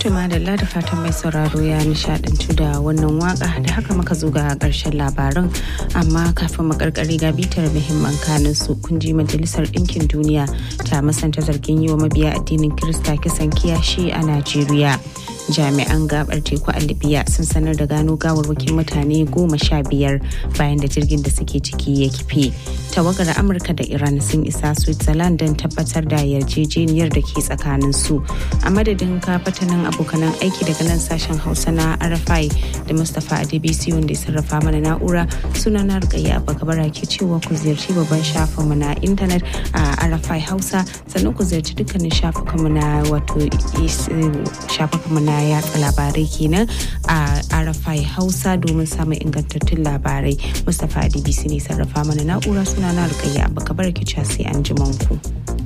Tuma da da fatan mai sauraro ya nishadantu da wannan waka da haka muka zo ga karshen labaran amma kafin mu karkare ga bitar muhimman kanin su kun ji majalisar ɗinkin duniya ta masanta zargin yi wa mabiya addinin Kirista kisan kiyashi a Najeriya. jami'an gabar teku a libya sun sanar da gano gawarwakin mutane goma sha biyar bayan da jirgin da suke ciki ya kife tawagar amurka da iran sun isa switzerland don tabbatar da yarjejeniyar da ke tsakanin su a madadin kafatanin abokanan aiki daga nan sashen hausa na rfi da mustapha adebisi wanda ya sarrafa mana na'ura suna na rikayya bakabara ke cewa ku ziyarci babban shafinmu na intanet a rfi hausa sannan ku ziyarci dukkanin shafukanmu na wato shafukanmu na na yatsa labarai kenan a arafai hausa domin samun ingantattun labarai mustapha adbc ne sarrafa mana na'ura suna na rukayya abu kabar kica sai an ji ku.